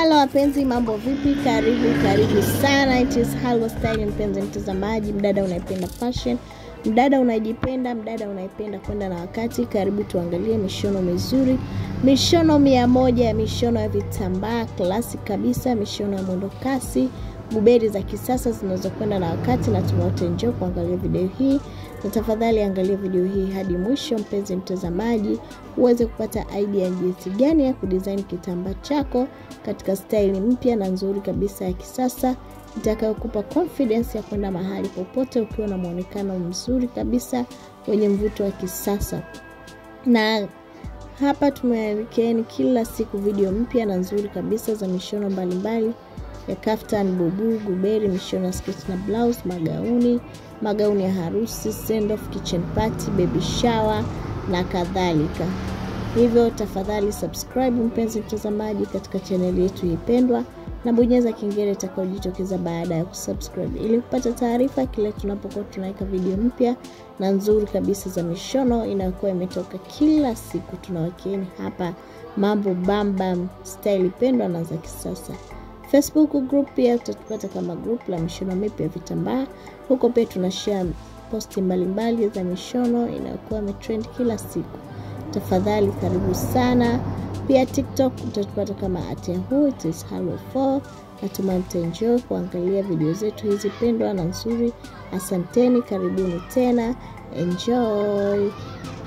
Halo wapenzi, mambo vipi? Karibu karibu sana, it is Halwa Style. Mpenzi mtazamaji, mdada unaipenda fashion, mdada unajipenda, mdada unaipenda kwenda na wakati, karibu tuangalie mishono mizuri, mishono mia moja ya mishono ya vitambaa klasi kabisa, mishono ya mwendo kasi, buberi za kisasa zinazokwenda na wakati, na tumewote njoo kuangalia video hii na tafadhali angalia video hii hadi mwisho, mpenzi mtazamaji, uweze kupata idea ya jinsi gani ya kudesign kitambaa chako katika staili mpya na nzuri kabisa ya kisasa itakayokupa confidence ya kwenda mahali popote ukiwa na mwonekano mzuri kabisa wenye mvuto wa kisasa. Na hapa tumewekeeni kila siku video mpya na nzuri kabisa za mishono mbalimbali ya kaftan, bubu, guberi, mishono ya sketi na blouse, magauni, magauni ya harusi, send off, kitchen party, baby shower na kadhalika. Hivyo tafadhali subscribe mpenzi mtazamaji katika chaneli yetu ipendwa na bonyeza kengele itakayojitokeza baada ya kusubscribe ili kupata taarifa kile tunapokuwa tunaweka video mpya na nzuri kabisa za mishono inayokuwa imetoka kila siku. Tunawakieni hapa mambo bambam style pendwa na za kisasa. Facebook group pia utatupata kama group la mishono mipya ya vitambaa. Huko pia tunashare posti mbalimbali za mishono inayokuwa imetrend kila siku. Tafadhali karibu sana. Pia TikTok utatupata kama at yahoo it is halwa 4. Natumai mtaenjoy kuangalia video zetu hizi pendwa na nzuri. Asanteni, karibuni tena, enjoy.